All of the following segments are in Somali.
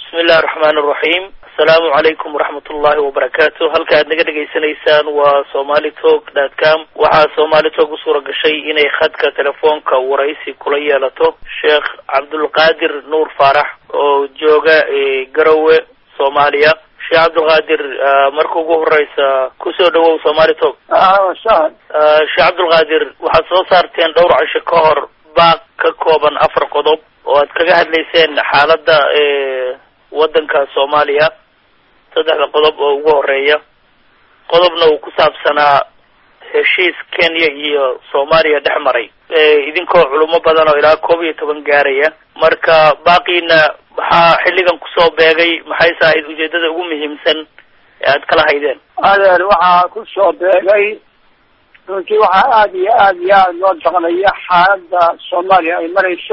bismi illahi raxmaan raxiim asalaamu calaykum waraxmat ullahi wabarakaatu halka aad naga dhegaysanaysaan waa somali talk dot com waxaa somali talk u suura gashay inay khadka telefoonka waraysi kula yeelato sheekh cabdulqaadir nuur faarax oo jooga garowe soomaaliya sheekh cabdulqaadir marka ugu horeysa kusoo dhawow somali talk sahal sheekh cabdulqaadir waxaad soo saarteen dhowr cisho ka hor baaq ka kooban afar qodob oo aad kaga hadlayseen xaaladda waddanka soomaaliya saddexda qodob oo ugu horeeya qodobna uu ku saabsanaa heshiis kenya iyo soomaaliya dhex maray idinkoo culimo badan oo ilaa koob iyo toban gaaraya marka baaqiina maxaa xilligan kusoo beegay maxayse ahayd ujeedada ugu muhiimsan ee aad kala haydeen adeer waxaa ku soo beegay runtii waxaa aada iyo aada iyo aada loo daqnaya xaaladda soomaaliya ay marayso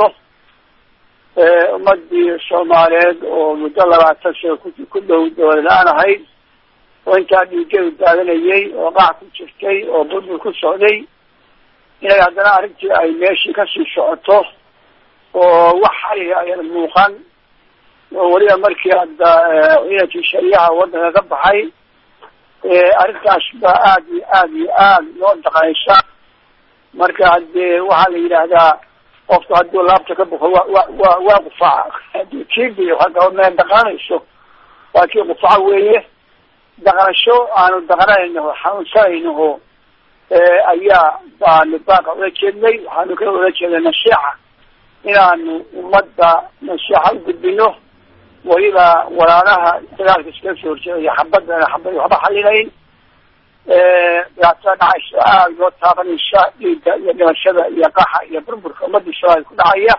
ummadii soomaaliyeed oo muddo labaatan sano ku ku dhow dowlad-aan ahayd oo intaa dhiigeedu daadanayay oo qaac ku jirtay oo burbur ku socday inay haddana arrintii ay meeshii kasii socoto oo wax xali ayan muuqan oo weliba markii hadda ciidankii shariyaha waddanka ka baxay arrintaas baa aada iyo aada iyo aada loo daqanaysa marka haddee waxaa la yidhaahdaa qofku hadduu laabta ka buko wa wa wa waa qufaca hadii kiibiyo hadda meel daqanayso waa kii qufaca weeye daqanasho aanu daqanaynaho xanuunsanaynaho ayaa baanu baaqa ula jeednay waxaanu ka ula jeeday nasiixa inaanu ummadda nasiixa u gudbino weliba walaalaha dagaalka iskaga soo horjeedaya xabadana xabad waxba xalinayn dhibaatada dhacaysa aada loo taabanaysa dhiigga iyo dhimashada iyo qaxa iyo burburka ummadii soomaaliya ku dhacaya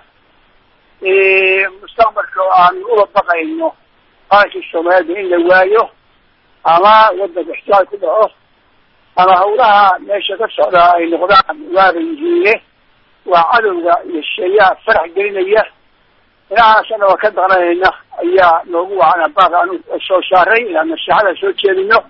mustaqbalka oo aanu uga baqayno qarankii soomaaliyada in la waayo ama wadanka ixtiyaal ku dhaco ama hawlaha meesha ka socdaa ay noqdaan waaba yihiine waa cadowga iyo sheeyaha farax gelinaya inahaasana waa ka daqnanayna ayaa noogu wacana baaq aanu soo saaray inaan nasiixada soo jeedino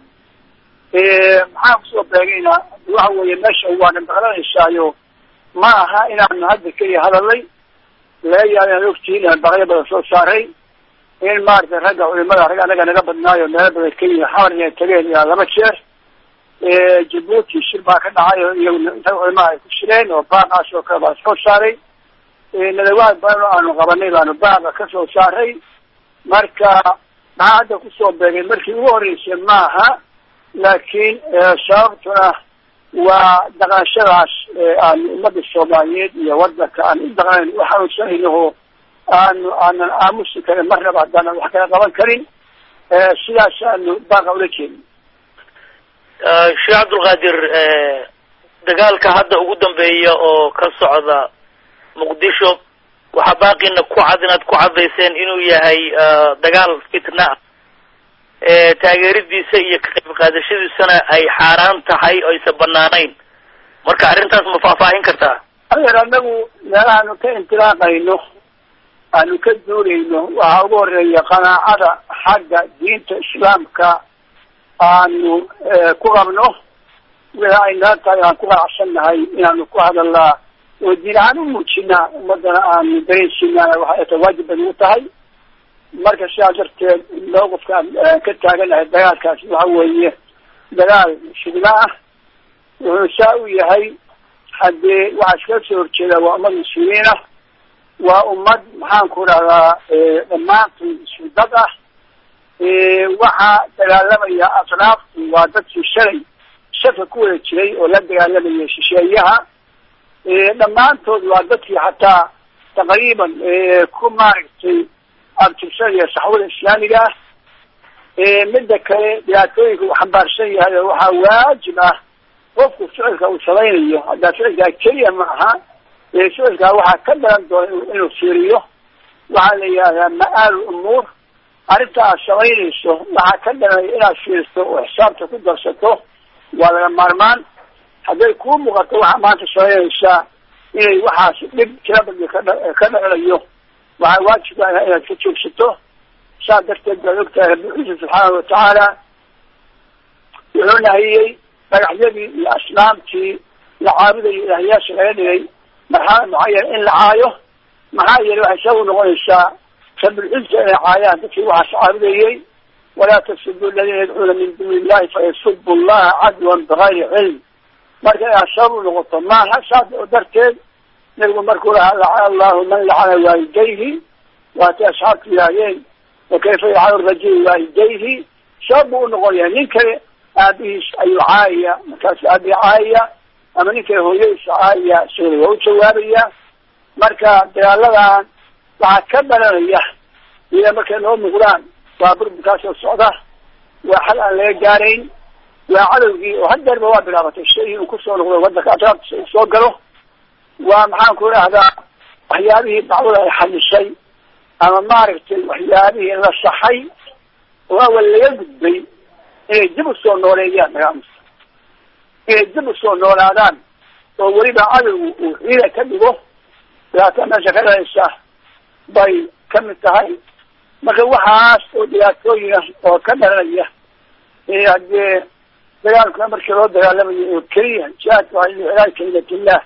maxaan kusoo beegayna waxa weeye meesha waana daqnanaysaayo ma aha inaanu hadda keliya hadalay laga yaaba inaad ogtihiin inaan baqyo badan soo saaray in maaragtay ragga culimada rag anaga naga badnaayo meelo badan kenya xamar inay tageen ilaa laba jeer jabuuti shir baa ka dhacay oo iyaguna inta culimaha ay ku shireen oo baaqaas oo kale baa soo saaray nadawaad badan oo aanu qabanay baanu baaqa ka soo saaray marka maxaa hadda kusoo beegay markii ugu horreysay maaha laakiin sababtuna waa dhaqanashadaas aanu ummadda soomaaliyeed iyo wadanka aan u dhaqnayn u xanuunsanaynaho aanu aanan aamusi karin marnaba haddaanan wax kala qaban karin sidaas aanu baaqa ula jeedin sheekh cabdulqaadir dagaalka hadda ugu dambeeya oo ka socda muqdisho waxaa baaqina ku cad inaad ku cadayseen inuu yahay dagaal fitna ah taageeridiisa iyo ka qayb qaadashadiisana ay xaaraan tahay o aysan banaanayn marka arrintaas ma faahfaahin kartaa adeer anagu meelahaanu ka intilaaqayno aanu ka duulayno waxaa ugu horeeya qanaacada xagga diinta islaamka aanu ku qabno wixii ay nala tahay aan ku qanacsan nahay inaanu ku hadalnaa oo diin ahaan u muujinaa ummadana aanu dareensiinaa waxay ta waajib bay ugu tahay marka sidaa darteed mawqifka aan ka taaganahay dagaalkaasi waxa weeye dagaal fidna ah wuxuu saa u yahay haddee waxaa iskaga soo horjeeda waa ummad muslimiin ah waa ummad maxaan ku rahdaa dhammaantood isku dad ah waxaa dagaalamaya asnaaftu waa dadkii shalay shafka ku wada jiray oo la dagaalamaya shisheeyaha dhammaantood waa dadkii xataa taqriiban ku maaragtay abtirsanaya saxwada islaamiga ah midda kale dhibaatooyinka uu xambaarsan yahay oo waxaa waajib ah qofku ficilka uu samaynayo haddaa ficilkaa keliya ma aha ficilkaa waxaa ka dhalan doona inuu fiiriyo waxaa la yidhahdaa ma-aal umuur arrinta aad samaynayso waxaa ka dhalanaya inaad fiiriso oo xisaabta ku darsato waa laga maarmaan hadday kuu muuqato waxaa maanta samaynaysaa inay waxaas dhib tira badli kadha ka dhalanayo waxaa waajib ah inaad ka joogsato saas darteed baad ogtahay rabbi ciisa subxaanahu watacaala wuxuu nahiyey dhagaxyadii iyo asnaamtii la caabudayo ilaahyaasha laga dhigay marxalad mucayan in la caayo maxaa yeelay waxay sabab noqonaysaa rabilciza inay caayaan dadkii waxaas caabudayey walaa tasubu aladiina yadcuuna min duuni illahi fayasubu llaha cadwan bigayri cilm marka inaad sabab u noqoto maaha saas oo darteed nabigu markuu lahaa lacana allahu man lacana waalidayhi waatay asxaabtu yidhaahdeen wakayfa yalcanu rajulu waalidayhi sabab buu unoqonaya nin kale aabihiis ayuu caayaya markaasu aabii caayaya ama nin kale hooyadiisa caayaya isagana waa u jawaabaya marka dagaaladan waxaa ka dhalanaya ila markay noo muuqdaan waa burburkaasoo socda waa xal aan laga gaarayn waa cadowgii oo hadeerba waa bilaabatay shay uu kusoo noqdo wadanka atraabtiisa uu soo galo waa maxaan ku idhahdaa waxyaabihii dacwada ay xalisay ama maaragtay waxyaabihii la saxay oo awal laga gudbay inay dib usoo nooleeyaan dagaalmasa inay dib usoo noolaadaan oo weliba cadowgu uu ciida ka dhigo dhibaata meesha ka dhalaysa bay ka mid tahay marka waxaas oo dhibaatooyin ah oo ka dhalanaya haddee dagaalkuna markii loo dagaalamayo oo keliya jihaadka waa iclaal kalimatillah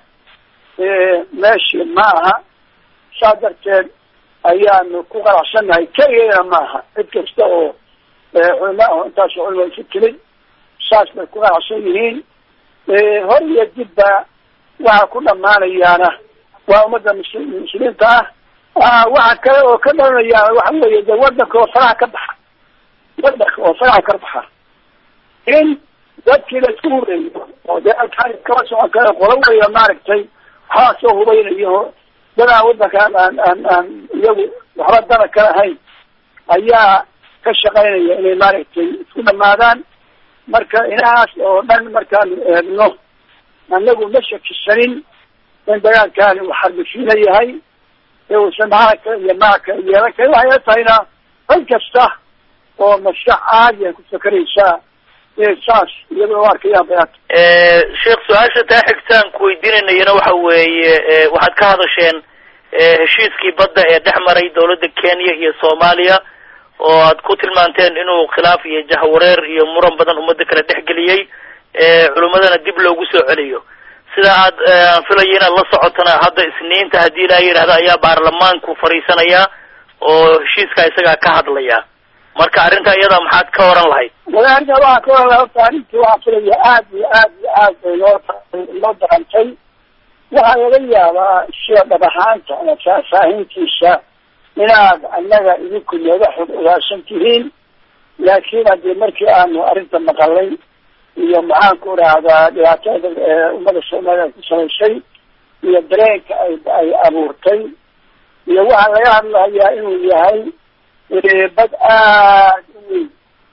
meeshii ma aha saa darteed ayaanu ku qanacsannahay keligeyna maaha cid kasta oo culama aho intaas culama isu timid saas bay ku qanacsan yihiin hor iyo dibba waxa ku dhamaanayaana waa ummadda mus muslimiinta ah waxa kale oo ka dhalanayaana waxa weeye de wadanka oo faraha ka baxa wadanka oo faraha ka baxa in dadkii la isku hubeeyo oo dee alkaan kala socon kara qola waliba maaragtay waxbaa soo hubaynayo dadaa wadankaan aan aan aan iyagu waxba dana ka lahayn ayaa ka shaqaynaya inay maaragtay isku dhamaadaan marka inahaas oo dhan markaanu eegno anagu ma shakisanin in dagaalkaani uu xarbishiina yahay ee uusan macana kale iyo maca kale yeelan kale waxay la tahayna cid kasta oo maskax caadi ay ku fakeraysaa inay saas iyadoo u arkayaan bayaanta sheekh su-aasha taa xigtaan ku weydiinanayana waxa weeye waxaad ka hadasheen heshiiskii badda ee dhex maray dawladda kenya iyo soomaaliya oo aad ku tilmaanteen inuu khilaaf iyo jahwareer iyo muran badan ummadda kala dhexgeliyey culimadana dib loogu soo celiyo sida aad aan filayo inaad la socotana hadda isniinta haddii ilaa yidhahda ayaa baarlamaanku fadhiisanaya oo heshiiska isagaa ka hadlaya marka arrinta iyada maxaad ka oran lahayd wala arrinta waxaa ka oran laha horta arrintii waxaa filaya aad iyo aad iyo aad bay loo loo darantay waxaa laga yaabaa sida dhab ahaanta ama faahfaahintiisa inaad annaga idinku nooga xog ogaarsan tihiin laakiin haddii markii aanu arrinta maqalay iyo maxaan ku idhaahdaa dhibaatada ummadda soomaaliya ku samaysay iyo dareenka ay ay abuurtay iyo waxaa laga hadlahayaa inuu yahay bad aad u weyn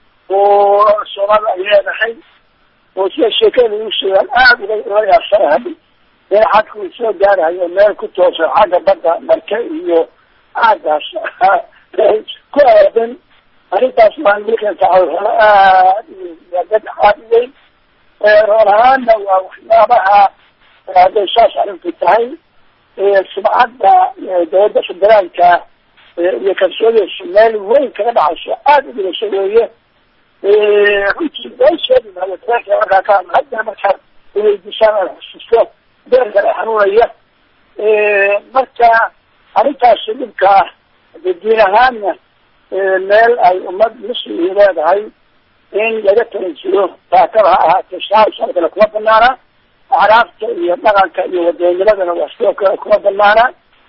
oo soomaalida ay leedahay oo sida sheekada lagu sheegaan aada uga uga yaabsanahay in xadku uu soo gaarahayo meel ku toosan xagga badda marke iyo aagaas ku aadan arrintaas maan milkanka cawrxolo aad waa dad aad u weyn roon ahaana waa waxyaabaha hadday saas arrintu tahay sumcadda dawladda federaalka iyo kalsoodeysa meel weyn kaga dhacayso aada u dhigasho weeye runtii way sheegi maayo dareenka markaa ka hadla hadda markaa weydiisaan aan xusuusto dareenkan ay xanuunaya marka arrintaasi dhibkaa de diin ahaanna meel ay ummad muslimii leedahay in laga taranjiro taakada ha ahaatee shaaa kale kuma banaana acraabta iyo dhaqanka iyo wadanimadana waa sidoo kale kuma banaana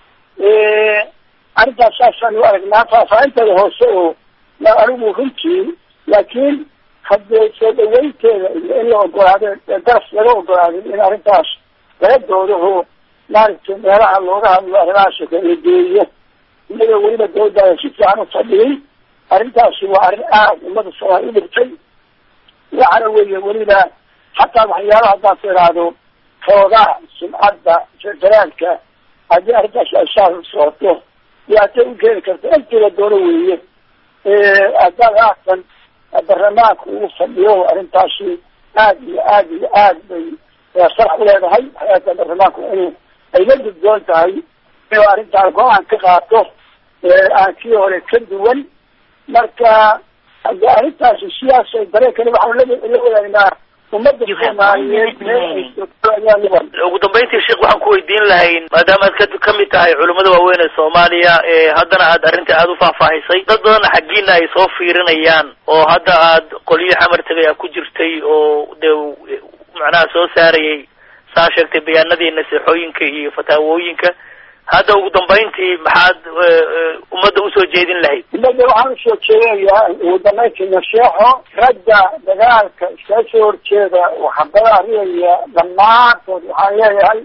arrintaas saasaan u aragnaa faahfaahinteeda hoose oo anigu runtii laakiin haddee soo dhaweynteeda iyo in la ogolaado daras laga ogolaaday in arrintaas laga doodaho maaragtay meelaha looga hadlo arrimahaas oo kale la geeyo iyadoo weliba dawladdaada si fiican u fadhiyay arrintaasi waa arrin aada ummada soomaali u dhigtay waxana weeye weliba xataa waxyaalaha haddaad ku idhaahdo xoogaa sumcadda federaalka haddii arrintaas ay saas socoto dhibaatay u keeni karta intiila doono weeye haddaad haatan barlamaanka ugu fadhiyo arrintaasi aad iyo aad iyo aad bay sarax u leedahay waxay barlamaanku inuu ay la gudboon tahay inuu arrintaan go-aan ka qaato aan kii hore ka duwan marka hadde arrintaasi sidaas dareenkani waxaanu la la wadaagnaa ummadda soomaaliyeed meel ay joogto ayaa laga ugu dambeyntii sheekh waxaan ku weydiin lahayn maadaama aad ka kamid tahay culimmada waaweyn ee soomaaliya haddana aad arrinta aada u faahfaahisay dad badanna xaggiina ay soo fiirinayaan oo hadda aad qolyo xamar tegay a ku jirtay oo dee macnaha soo saarayay saa sheegtay bayaanadii naseexooyinka iyo fataawooyinka hadda ugu dambeyntii maxaad ummadda usoo jeedin lahayd ummadda waxaan usoo jeedinayaa ugu dambeyntii nasheexo ragga dagaalka iskaga soo horjeeda waxabada ariyaya dhammaantood waxaan leeyahay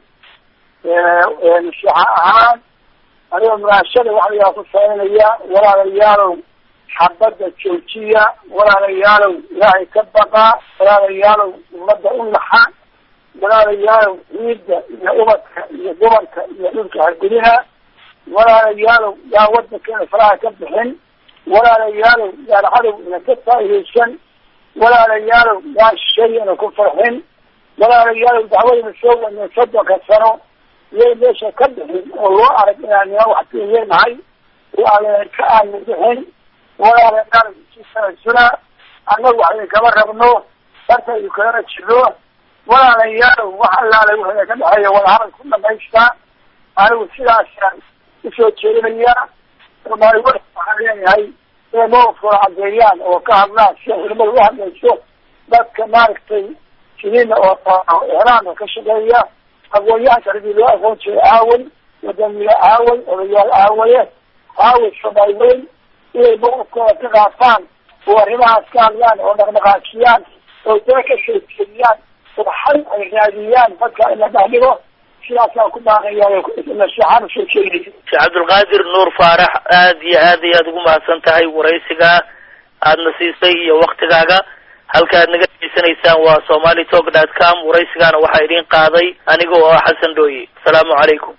nasheexo ahaan aniga munaashada waxa layaa ku sameynaya walaalayaalow xabadda joojiya walaalayaalow ilaahay ka baqa walaalayaalow ummadda u naxa walaalayaalow ciidda iyo ubadka iyo dumarka iyo dhulka hargudina walaalayaalow yaa wadankeena faraha ka bixin walaalayaalow yaan cadow ina ka faaidaysan walaalayaalow yaan shay ina ku farxin walaalayaalow dacwadina soo wadnay soddonka sano iyay meesha ka bixin oo loo arag inaan nima waxtiiyanahay oo aan ka aanu bixin walaalayaalow sisana annagu waxay kama rabno dartaydu kalana jiro walaalayaalow wax allaale wuxuu ka dhexeeya wadahadal ku dhamaystaa anigu sidaasaan usoo jeedinayaa soomaali wa waxaan leeyahay inay mawafkooda caddeeyaan oo ka hadlaan sida culimada u hadlayso dadka maaragtay siniina oo ixraamka ka shaqeeya aqoon-yahanka radii loo aqoon jiray aaway wadamiye aaway odayaal aawaye aaway soomaali weyn inay mawafkooda ka qaafaan oo arrimahaas ka hadlaan oo dhaqdhaqaajiyaan oo dee ka sheekeeyaan oo xal ay raadiyaan dadka in la dhaxdhigo sidaasaan ku baaqayaa nasiixaan usoo jeedinay sheekh cabdulqaadir nuur faarax aad iyo aad iyo aad ugu mahadsan tahay waraysigaa aadna siisay iyo waktigaaga halka aad naga degeysanaysaan waa somali talk dot com waraysigaana waxaa idin qaaday aniga oo ah xasan dhooye asalaamu calaykum